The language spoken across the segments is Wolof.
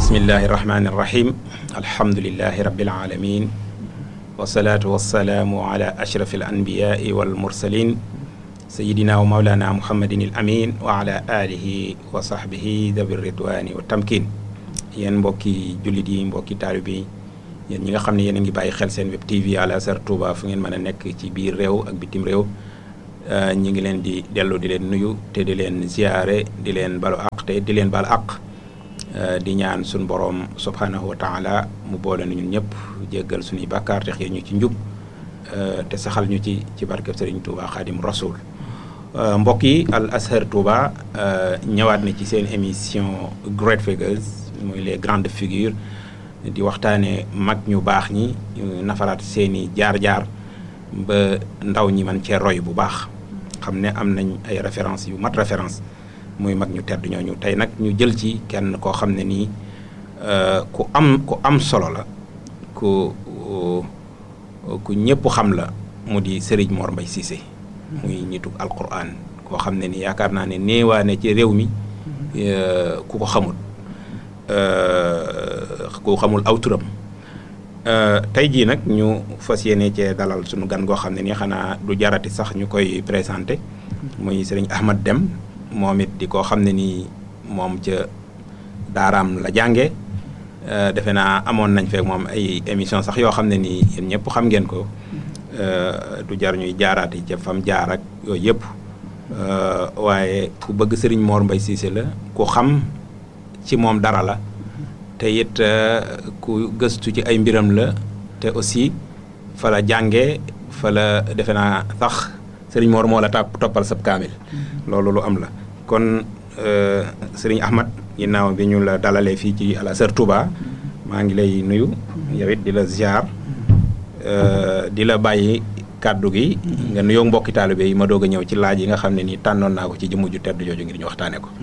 bismillahi irrahmani irrahim alhamdulilahi rabbil alamin wasalaatu wasalaamu ala ashrafi alanbiyai walmursalin sayidina wa maulana muhammadin al amin wa ala alihi wa sahbihi dabi ridwani wa tamkin yéen mbokki jullit yi mbokki taalib yi yéen ñi nga xam ne yéen a ngi bàyyi xel seen web tv Al Azhar Touba fu ngeen mën a nekk ci biir réew ak bitim réew ñi ngi leen di dellu di leen nuyu te di leen ziyaare di leen balu àq te di leen balu àq di ñaan suñu borom subhanahu wa taala mu boole nu ñun ñëpp jéggal suñuy bàkkaar te xëy ñu ci njub te saxal ñu ci ci barkeb Sëriñ Touba Xaadim Rasul mbokk yi Al Azhar Touba ñëwaat na ci seen émission Great Figures muy les grandes figures di waxtaanee mag ñu baax ñi nafaraat seeni jaar-jaar ba ndaw ñi man cee roy bu baax xam ne am nañ ay référence yu mat référence muy mag ñu tedd ñooñu tey nag ñu jël ci kenn koo xam ne nii ku am ku am solo la ku ku ñëpp xam la mu di Serigne Mor Mbaye Cissé muy ñitu alquran koo xam ne ni yaakaar naa ne néewaane ci réew mi ku ko xamul ku xamul aw turam tey jii nag ñu fas yéene cee dalal suñu gan goo xam ne nii xanaa du jarati sax ñu koy présenté muy Serigne Ahmad Deme moom it di koo xam ne nii moom ca daaraam la jànge defe naa amoon nañ fekk moom ay émission sax yoo xam ne nii yéen ñëpp xam ngeen ko du jar ñuy jaaraati ca fam jaar ak yooyu yëpp waaye ku bëgg Serigne Mor Mbaye Cissé la ku xam ci moom dara la te it ku gëstu ci ay mbiram la te aussi fa la jànge fa la defe naa sax Serigne Mor moo la tàpp toppal sab kaamil loolu lu am la kon Serigne Ahmad ginnaaw bi ñu la dalalee fii ci Al Azhar Touba maa ngi lay nuyu yow it di la ziar di la bàyyi kàddu gi nga nuyoo mbokki taalibe yi ma doog a ñëw ci laaj yi nga xam ne nii tànnoon naa ko ci jëmm ju tedd jooju ngir ñu waxtaane ko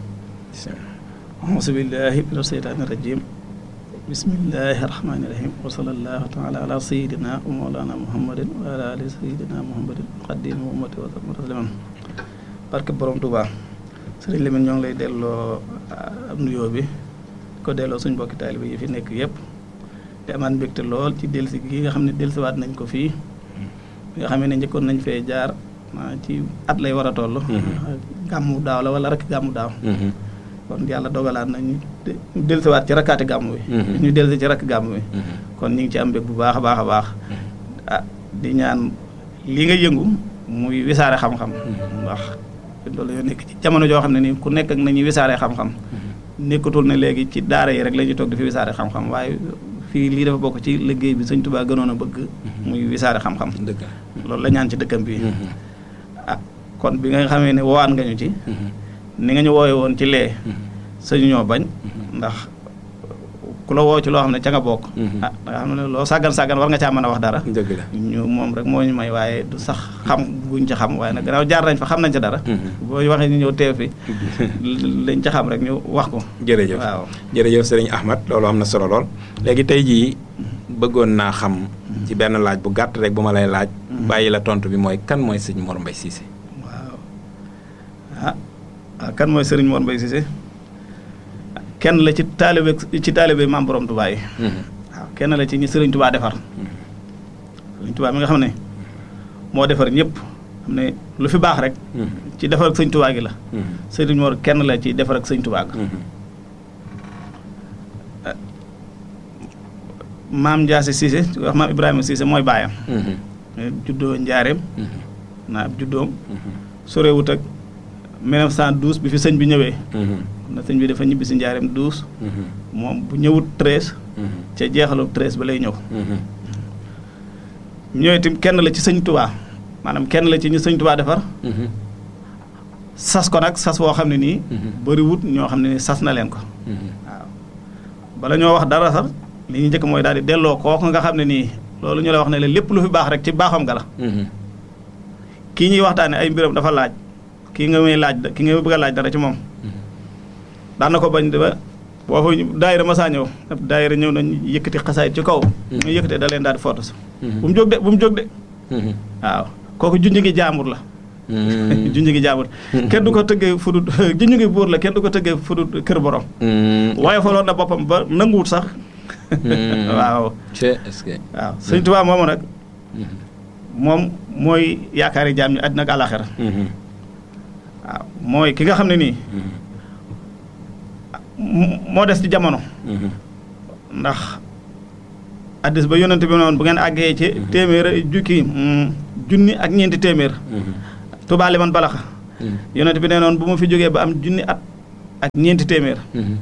auzu billahi mina seytaani rajim bismillahi rahmaani rahim wa sallallahu taala ala sayidina wa mawlana muhammadin wa ala ali sayidina muhammadin xadim wa ummati wa sallam tasliman barke borom Tuubaa sëriñ Lamine ñoo ngi lay delloo am nuyoo bi ko delloo suñ mbokki taalibe yi fi nekk yëpp di amaat mbégte lool ci delsi gi nga xam ne delsiwaat nañ ko fii nga xam ne njëkkoon nañ fee jaar ci at lay war a toll gàmmu daaw la wala rek gàmmu daaw kon yàlla dogalaat na ñu dellusiwaat ci rakkaati gàmm wi ñu dellusi ci rakk gàmm wi kon ñu ngi ci am mbég bu baax a baax a baax ah di ñaan lii nga yëngu muy wisaare xam-xam ndax loolu yoo nekk ci jamono joo xam ne nii ku nekk ak nañuy wisaare xam-xam nekkatul ne léegi ci daara yi rek la ñuy toog di fi wisaare xam-xam waaye fii lii dafa bokk ci liggéey bi Sëñ Tuubaa gënoon a bëgg muy wisaare xam-xam loolu la ñaan ci dëkkam bi ah kon bi nga xamee ne wowaan nga ñu ci ni nga ñu woowe woon ci lee sañu ñoo bañ ndax ku la woo ci loo xam ne ca nga bokk ah da nga xam ne loo sàggan sàggan war nga caa mën a wax dara dëgg la ñu moom rek moo ñu may waaye du sax xam guñ ca xam waaye nag gannaaw jaar nañ fa xam nañ ca dara boo ñu waxee ñu ñëw teew fi lañ ca xam rek ñu wax ko jërëjëf waaw jërëjëf sëriñ Ahmad loolu am na solo lool léegi tey jii bëggoon naa xam ci benn laaj bu gàtt rek bu ma lay laaj bàyyi la tontu bi mooy kan mooy sëñ Mor Mbaye Cissé waaw ah waaw kan mooy Serigne Mor Mbaye Cissé kenn la ci taalibe ci taalibe maam borom Touba yi waaw kenn la ci ñi Serigne Touba defar Serigne Touba mi nga xam ne moo defar ñëpp xam ne lu fi baax rek ci defar ak sëñ Touba gi la Serigne Mor kenn la ci defar ak sëñ Touba ga maam Ndiasse Cissé wax maam Ibrahima Cissé mooy baayam juddoo njaareem naa juddoom sorewut ak 1912 bi fi sëñ bi ñëwee na sëñ bi dafa ñibbi si njaareem 12 moom bu ñëwut 13 ca jeexalu 13 ba lay ñëw ñëwee itam kenn la ci sëñ tubaa maanaam kenn la ci ñu sëñ tubaa defar sas ko nag sas woo xam ne nii bëriwut ñoo xam ne nii sas na leen ko waaw bala ñoo wax dara sax li ñu njëkk mooy daal di delloo kooku nga xam ne nii loolu ñu la wax ne la lépp lu fi baax rek ci baaxam ga la kii ñuy waxtaane ay mbiram dafa laaj kii nga may laaj ki nga bëgg a laaj dara ci moom daan na ko bañ ba boo fa daayira masaa ñëw ab daayira ñëw nañ yëkkati xasaayit ci kaw ñu yëkkatee da leen daal di foto sa bu mu jóg de bu mu jóg de waaw kooku junj ngi jaambur la junj gi jaamur kenn du ko tëggee fudut junj gi buur la kenn du ko tëggee fudut kër borom waaye faloon na boppam ba nanguwut sax waaw est-ce que waaw sëñ Tuubaa moomu nag moom mooy yaakaari jaam ñi àddina ak àlaxira waaw mooy ki nga xam ne nii moo des ci jamono ndax addis ba yonent bi noonu bu ngeen àggee ci téeméer jukki junni ak ñeenti téeméer Tuubaa li man balaxa yonent bi nee noonu bu ma fi jógee ba am junni at ak ñeenti téeméer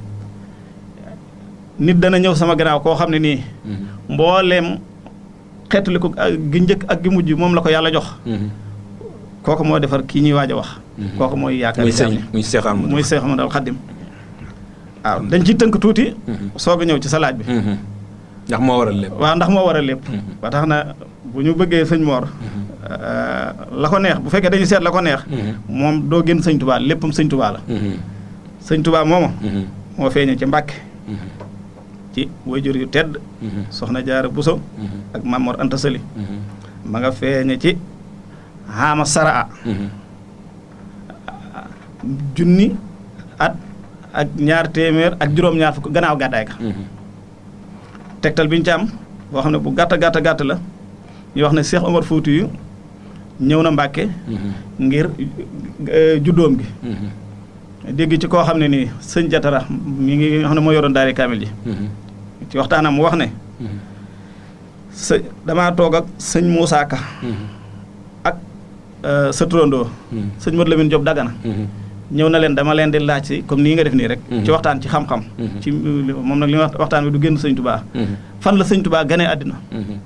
nit dana ñëw sama gannaaw koo xam ne nii mbooleem xeetuli ko gi njëkk ak gi mujj moom la ko yàlla jox kooku moo defar kii ñuy waaj a wax kooku mooy yaakaar muy seexal muy Seex Ahmadul Xaddim waaw dañ ciy tënk tuuti soog a ñëw ci sa laaj bi ndax moo waral lépp waaw ndax moo waral lépp ba tax na bu ñu bëggee sëñ Mor la ko neex bu fekkee dañu seet la ko neex moom doo génn sëñ Tubaa léppam sëñ Tubaa la sëñ Tubaa mooma moo feeñee ci Mbàkke ci wayjur yu tedd soxna Jaara Buso ak Mamor Anta Sali ma nga feeñe ci xaama saraa junni at ak ñaar téeméer ak juróom-ñaar fukk gannaaw gàddaay ka tegtal bi ñu ci am boo xam ne bu gàtt gàtt gàtt la ñu wax ne Cheikh Omar Fouti yu ñëw na Mbàkke ngir juddoom gi dégg ci koo xam ne nii sëñ Jatara mi ngi nga xam ne moo yoroon daari kaamil ji ci waxtaanam mu wax ne së damaa toog ak sëñ Moussa Ka ak sa turandoo sëñ Modou Lamine Diop Dagana ñëw na leen dama leen di laaj si comme nii nga def nii rek ci waxtaan ci xam-xam ci moom nag li ma waxtaan bi du génn sëñ Tubaa fan la sëñ Tubaa ganee àddina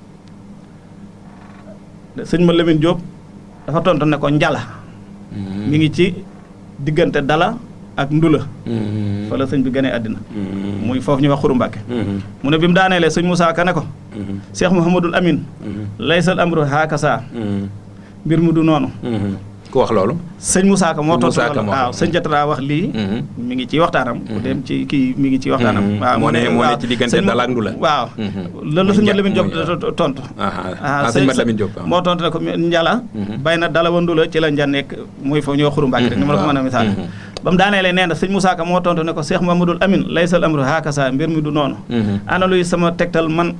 sëñ Modou Lamine Diop dafa tontu ne ko njala mi ngi ci diggante dala ak ndula fa la sëñ bi ganee àddina muy foofu ñuy wax xuru Mbàkke mu ne bi mu daaneelee sëñ Moussa Ka ne ko Cheikh Mouhamadul Amin laysal amru haakasa mbir mu du noonu ku wax loolu sëñ Moussa Ka moo tontu loolu waaw sëñ Jatara wax lii mi ngi ci waxtaanam ku dem ci kii mi ngi ci waxtaanam waaw moo ne moo ne ci diggante dala ak ndula waaw loolu la sëñ Mat Lamin Diop tontu ah sëñ Mat Lamin Diop moo tontu ne ko njala bay na dala wa ndula ci la nja nekk muy foofu ñoo xuru Mbàkke rek ni ma la ko mën a misaal ba mu daaneelee nee na sëñ Moussa Ka moo tontu ne ko Cheikh Mamadou Amin laysal amru haakasa mbir mi du noonu ana luy sama tegtal man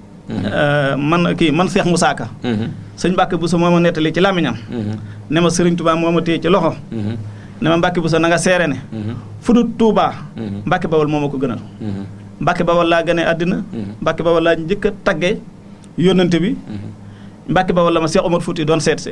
man kii man Cheikh Moussa Ka sëñ Mbàkke Buso moo ma nettali ci làmmiñam ne ma Sëriñ Tuubaa moo ma téye ci loxo ne ma Mbàkke Buso na nga seere ne fu dul Tuubaa Mbàkke Bawol moo ma ko gënal Mbàkke Bawol laa gane àddina Mbàkke Bawol laa njëkk a tagge yónnante bi Mbàkke Bawol la ma Cheikh Omar Fouti doon seet see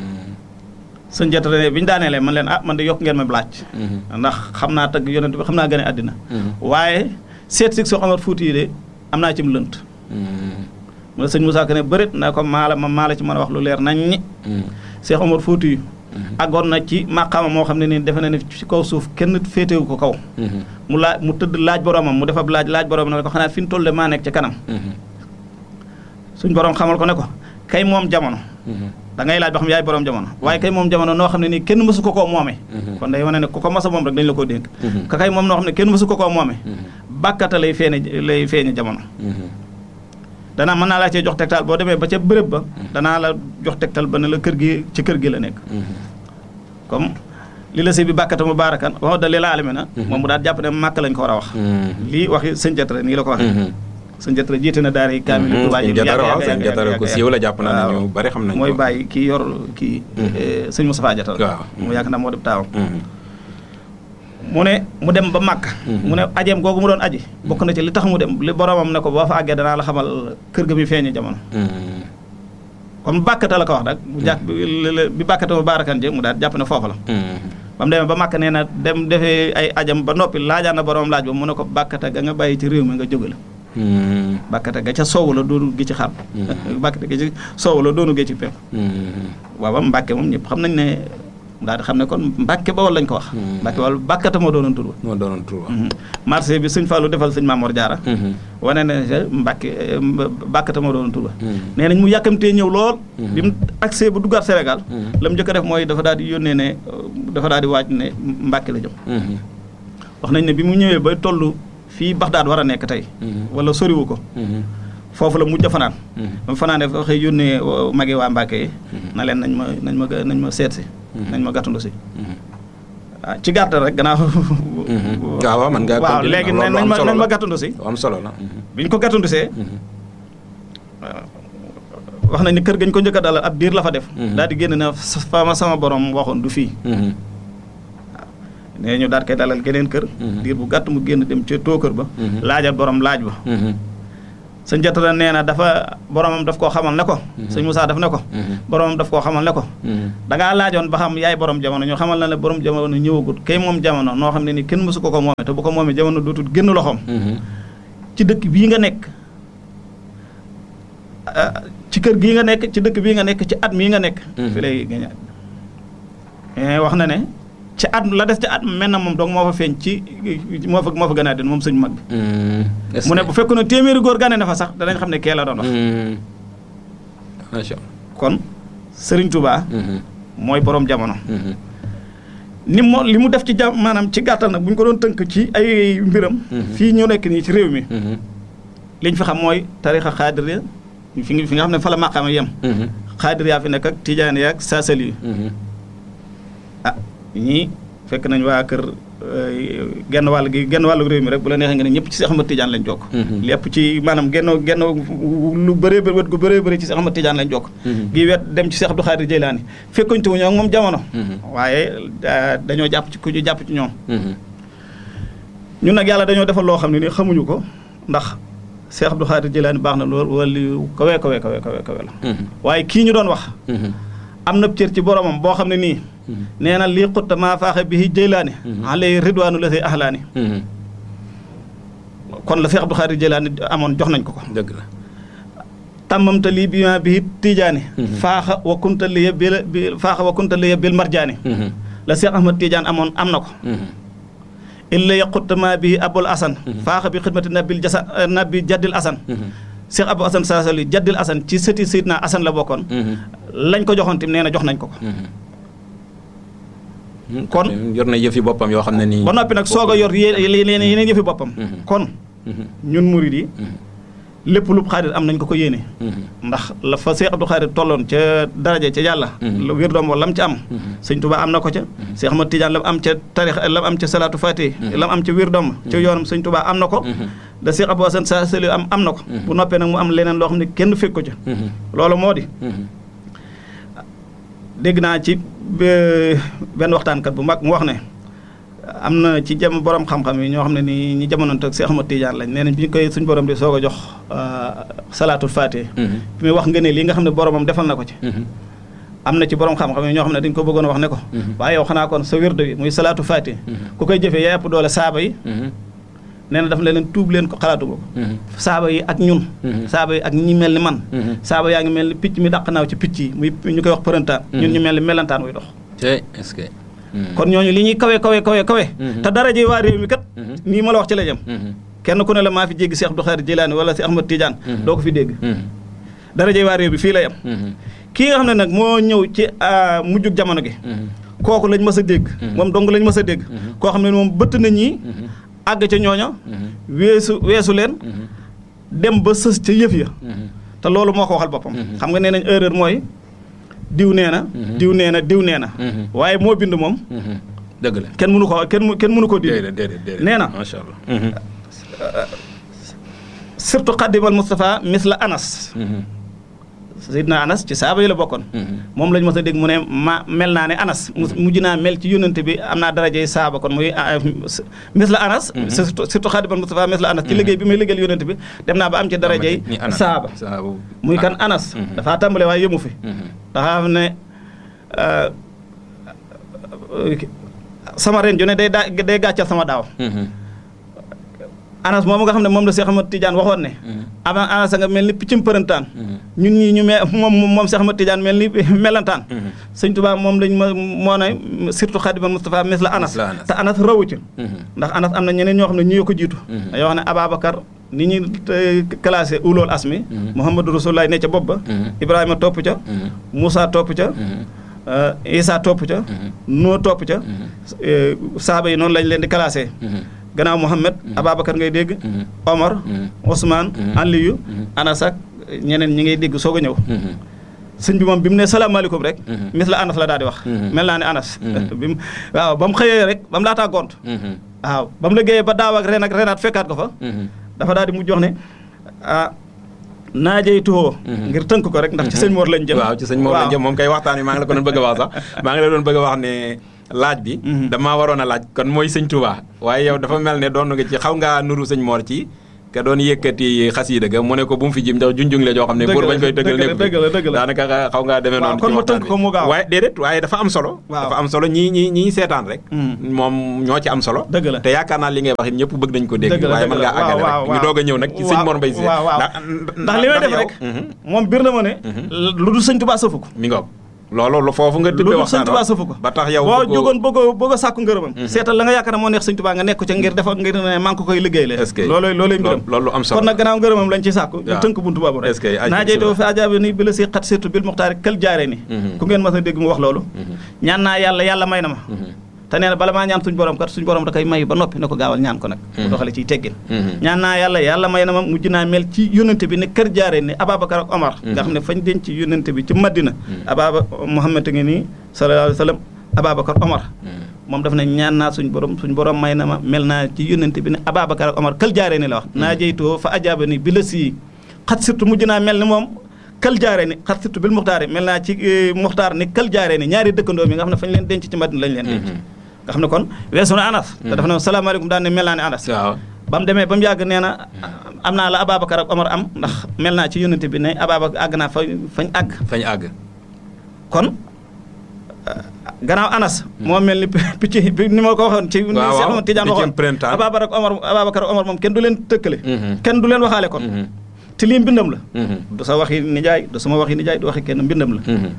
sëñ Jatara ne bi ñu daaneelee man leen ah man de yokk ngeen ma laaj ndax xam naa tagg yónnante bi xam naa gane àddina waaye seet si Cheikh Omar Fouti yi de am naa ci mu lënt mu ne sëñ Moussa Ka ne bërit na ko maala ma maala ci mën a wax lu leer nañ ñi Cheikh Omar Fouti yu àggoon na ci màqaama moo xam ne nii defe na ne ci kaw suuf kenn féetewu ko kaw mu laaj mu tëdd laaj boromam mu defab laaj laaj boromam ne ko xanaa fi ñu toll de maa nekk ci kanam suñ borom xamal ko ne ko kay moom jamono da ngay laaj ba xam yaay borom jamono waaye kay moom jamono noo xam ne nii kenn mësu ko koo moome kon day wane ne ku ko masa moom rek dañ la ko dénk ka kay moom noo xam ne kenn mësu ko koo moome bàkkata lay feeñe lay feeñe jamono danaa mën naa laa cee jox tegtal boo demee ba ca bërëb ba danaa la jox tegtal ba ne la kër gi ci kër gi la nekk comme li la si bi bàkkata mu baarakan wax da li la alame na moom mu daal jàpp ne màkk lañ ko war a wax lii waxi sëñ Jatara nii la ko waxee sëñ Jatara jiite na daara yi kaamil Tuubaa sëñ Jatara waaw sëñ Jatara ko siiw la jàpp naa ne ñu bari xam nañ mooy bàyyi kii yor kii sëñ Moustapha Jatara waaw mu yaakaar naa moo def taawam mu ne mu dem ba màkk mu ne ajeem googu mu doon aji bokk na ci li tax mu dem li boromam ne ko boo fa àggee danaa la xamal kër ga mi feeñe jamono comme bàkkata la ko wax rek mu jàpp bi bàkkata ma baarakan je mu daal jàpp ne foofu la ba mu demee ba màkk nee na dem defee ay ajam ba noppi laajaan na boromam laaj ba mu ne ko bàkkata ga nga bàyyi ci réew mi nga jóge la bàkkata ga ca soowu la doonu gi ci xar bàkkata ga ci soowu la doonu gi ci penku waaw ba mbàkke moom ñëpp xam nañ ne daal di xam ne kon Mbàkke Bawol lañ ko wax. Mbàkke Bawol bàkkata moo doonoon tur ba. moo doonoon tur ba. marché bi sëñ Fallou defal sëñ Mamor Diarra. wane na ne Mbàkke bàkkata moo doonoon tur ba. nee nañ mu yàkkamtee ñëw lool. bi mu accès bu duggaat Sénégal. la mu njëkk a def mooy dafa daal di yónnee ne dafa daal di waaj ne Mbàkke la jëm. wax nañ ne bi mu ñëwee ba toll fii Baxdaad war a nekk tey. wala soriwu ko. foofu la mujj a fanaan. ba mu fanaanee fa xëy yónnee magi waa Mbàkke yi. na leen nañ ma nañ ma nañ ma seet si. nañ ma gàttandu si ah ci gàttal rek gannaaw waaw waaw man nga waaw léegi nañ ma nañ ma gàttandu si am solo la biñ ko gàttandusee wax nañ ni kër gañ ko njëkk a dalal ab diir la fa def daal di génn na fa ma sama borom waxoon du fii nee ñu daal koy dalal geneen kër diir bu gàtt mu génn dem ca tookër ba laajal borom laaj ba sëñ jatara nee na dafa boromam daf koo xamal ne ko sëñ Moussa daf ne ko boromam daf koo xamal ne ko da ngaa laajoon ba xam yaay borom jamono ñu xamal na ne borom jamono ñëwagut kay moom jamono noo xam ne ni kenn mësu ko ko moome te bu ko moomee jamono dootul génn loxoom ci dëkk bii nga nekk ci kër gii nga nekk ci dëkk bii nga nekk ci at mii nga nekk fi lay gañaat wax na ne ci at la des ci at mel na moom donc moo fa feeñ ci moo fa moo fa gën a den moom sëñ mag bi mu ne bu fekkoon ne téeméeri góor gane na fa sax danañ xam ne kee la doon wax macha kon sëriñ Touba mooy borom jamono ni mo li mu def ci jam maanaam ci gàttal nag bu ñu ko doon tënk ci ay mbiram fii ñu nekk nii ci réew mi liñ fi xam mooy tarixa xaadiriya fi nga fi nga xam ne fa la maqaama yem xaadir yaa fi nekk ak tijaan yaak saasali yi ah ñii fekk nañ waa kër genn wàll gi genn wàllu réew mi rek bu la neexee nga ne ñëpp ci Seex Ahmad Tijaan lañ jokk lépp ci maanaam genn genn lu bëree bëri wet gu bëree bëri ci Seex Ahmad Tijaan lañ jokk gi wet dem ci Seex Abdu Xaadir Jeylaani fekkuñ tuwuñu ak moom jamono waaye dañoo jàpp ci ku ñu jàpp ci ñoom ñun nag yàlla dañoo defal loo xam ne ni xamuñu ko ndax Seex Abdu Xaadir Jeylaani baax na lool wala kawe kawe kawe kawe kawe la waaye kii ñu doon wax am na cër ci boromam boo xam ne nii nee na lii xutta maa faaxe bi jëylaani alay ridwaanu la say axlaani kon la Seex Abdu Xaadir Jëylaani amoon jox nañ ko ko dëgg la tàmmamta lii bi ma bi tiijaani faaxa wa kunta liya bil faaxa wa kunta liya bil marjaani la Seex Ahmad Tiijaan amoon am na ko illa yaqutta maa bi abul asan faaxa bi xidmati nabil jasa nabi jaddil asan Seex Abu Asan Saasali jaddil asan ci sëti Seydina asan la bokkoon lañ ko joxoon tim nee na jox nañ ko ko kon yor na yëfi boppam yoo xam ne nii ba noppi nag soog a yor yeneen yeneen yëfi boppam kon ñun murid yi lépp lu xaadir am nañ ko ko yéene ndax la fa Seex Abdu Xaadir tolloon ca daraja ca yàlla la wér doom wala lam ca am sëñ Tuubaa am na ko ca Seex Ahmad Tijaan lam am ca tarix lam am ca salaatu faati lam am ca wér doom ca yoonam sëñ Tuubaa am na ko da Seex Abu Asan sa seli am am na ko bu noppee nag mu am leneen loo xam ne kenn fekk ko ca loolu moo di dégg naa ci benn waxtaankat bu mag mu wax ne am na ci jam borom xam-xam yi ñoo xam ne ni ñi jamonoonte ak Seex Ahmad Tijaan lañ nee nañ bi ñu koy suñ borom di soog a jox salaatul faatih bi muy wax nga ne lii nga xam ne boromam defal na ko ci am na ci borom xam-xam yi ñoo xam ne dañ ko bëggoon a wax ne ko waaye yow xanaa kon sa wérdo bi muy salaatu faatih ku koy jëfee yaa ëpp doole saaba yi nee na daf leen tuub leen ko xalaatu ko saaba yi ak ñun saaba yi ak ñi mel ni man saaba yaa ngi mel ni picc mi dàq naaw ci picc yi muy ñu koy wax përëntaan ñun ñu mel ni melantaan wuy dox est-ce que kon ñooñu li ñuy kawe kawe kawe kawe te dara ji waa réew mi kat nii ma la wax ci la jëm kenn ku ne la maa fi jéggi Seex Abdu Xaadir Jilaani wala si Ahmad Tijaan doo ko fi dégg dara ji waa réew bi fii la yem kii nga xam ne nag moo ñëw ci mujjug jamono gi kooku lañ mës a dégg moom dong lañ mës a dégg koo xam ne moom bëtt na ñii àgg ca ñooña weesu weesu leen dem ba sës ca yëf ya te loolu moo ko waxal boppam xam nga nee nañ erreur mooy diw nee na diw nee na diw nee na waaye moo bind moom dëgg la kenn mënu ko kenn kenn mënu ko dindi nee na macha allah surtout xaddimal Moustapha misla Anas Seydina Anas ci saaba yi la bokkoon moom lañ mos a dégg mu ne ma mel naa ne Anas mujj naa mel ci yónnante bi am naa darajey saaba kon muy mis la Anas surtout surtout xaadimal Mustafa mis la Anas ci liggéey bi muy liggéeyal yónnante bi dem naa ba am ci darajey saaba muy kan Anas dafaa tàmbale waaye yëmu fi dafa am ne sama ren ju ne day daa day gàccal sama daaw anas moom nga xam ne moom la Seex Ahmad Tijaan waxoon ne avant anas nga mel ni piccum përëntaan ñun ñii ñu me moom moom Seex Ahmad Tijaan mel ni melantaan sëñ Tuubaa moom lañ ma moo ne surtout Xaadimal Mustafa mes la anas te anas rawu ci ndax anas am na ñeneen ñoo xam ne ñu ko jiitu dañoo wax ne Ababacar ni ñu classé ulool asmi Muhammadu Rasulullah ne ca bopp ba Ibrahima topp ca Moussa topp ca Isa topp ca Noo topp ca saaba yi noonu lañ leen di classé gannaaw Mouhamed Ababacar ngay dégg Omar Ousmane Aliyu Anas ak ñeneen ñi ngay dégg soog a ñëw sëñ bi moom bi mu ne salaamaaleykum rek Mhm. mis la anas la daal di wax Mhm. mel naa ne anas Mhm. bi mu waaw ba mu xëyee rek ba mu laataa gont Mhm. waaw ba mu liggéeyee ba daaw ak ren ak renaat fekkaat ko fa Mhm. dafa daal di mujj wax ne ah naajey tuxoo Mhm. ngir tënk ko rek ndax ci sëñ Mor lañ jëm waaw ci sëñ Mor lañ jëm moom kay waxtaan wi maa ngi la ko doon bëgg a wax sax maa ngi la doon bëgg a wax ne laaj bi Mhm. damaa waroon a laaj kon mooy sëñ Touba waaye yow dafa mel ne doon nga ci xaw ngaa nuru sëñ Mor ci ka doon yëkkati xasiida ga mu ne ko bu mu fi jim ndax junjung la joo xam ne Dëgg buur la, bañ koy tëggal dëgg la, nekk dëgg la, dëgg la. daanaka xaw ngaa demee Waaw, noonu kon ci ma waxtaan tënk ko mu gaaw. waaye déedéet waaye dafa am solo Waaw. dafa am solo ñii ñii ñii seetaan rek Mhm. moom ñoo ci am solo Dëgg la. te yaakaar naa li ngay wax it ñëpp bëgg nañ ko dégg Dëgg la, waaye dëgg mën la. ngaa àggale Waaw, rek waaw, ñu doog a ñëw nag ci sëñ waaw, Mor Mbaye Cissé waaw, waaw. ndax li may def rek Mhm. moom bir na ma ne lu dul sëñ Tuubaa sëfu ko mi ngoog loolu lu foofu nga lu tibbee dul sëñ waxtaan Tuubaa sëfu ko ba tax yow boo bëggoo- jógoon bëggoo bëgg a sàkku ngërëmam seetal la nga yaakaar ne moo neex sëñ Tuubaa nga nekk ca ngir defa ngir ne maa ngi ko koy liggéey le Est-ce que- loolooy loolooy mbiram loolu am solo kon nag gannaaw ngërëmam lañ ci sàkku ñu waaw. tënk buntu boobu rek Est-ce que- naa jeytoo fi ajaabi ni bi la si xat surtout bil muxtaari kël jaare ni Mhm. ku ngeen mas a dégg mu wax loolu Mhm. ñaan naa yàlla yàlla may na ma Mhm. te nee na bala maa ñaan suñ borom kat suñ borom da koy may ba noppi ne ko gaawal ñaan ko nag mu Mhm. doxale ciy teggin Mhm. ñaan naa yàlla yàlla may na ma mujj naa mel ci yónnante bi ne kër jaare ni Ababacar ak Omar Mhm. nga xam ne fañ denc ci yónnante bi ci Madina Mhm. Ababa Muhammad a ngi nii sallallahu alayhi wa sallam Ababacar Omar Mhm. moom daf ne ñaan naa suñ borom suñ borom may na ma mel naa ci yónnante bi ne Ababacar ak Omar kër jaare ni la wax naa jeytoo fa ajaaba ni bi la sii xat surtout mujj naa mel ni moom kal jaare ni xat surtout bil muxtaar mel naa ci eh, muxtaar ni kal jaare ni ñaari dëkkandoo mi nga xam ne fañ leen denc ci Madina lañ leen denc Mhm. nga xam ne kon weesu na Anas te dafa ne salaamaaleykum daan ne mel naa ne Anas waaw ba mu demee ba mu yàgg nee na am naa la Ababacar ak Omar am ndax mel naa ci yónnante bi ne Ababacar àgg naa fa fañ àgg fañ àgg kon euh, gannaaw Anas moo mel ni picc bi ni ma ko waxoon ci ni waaw, Cheikh Ahmad Tidiane piccum waxoon printemps. Ababacar ak Omar Ababacar ak Omar moom kenn du leen tëkkale Mhm. kenn du leen waxaale kon Mhm. te lii mbindam la Mhm. du sa waxi nijaay du sama waxi nijaay du waxi kenn mbindam la Mhm.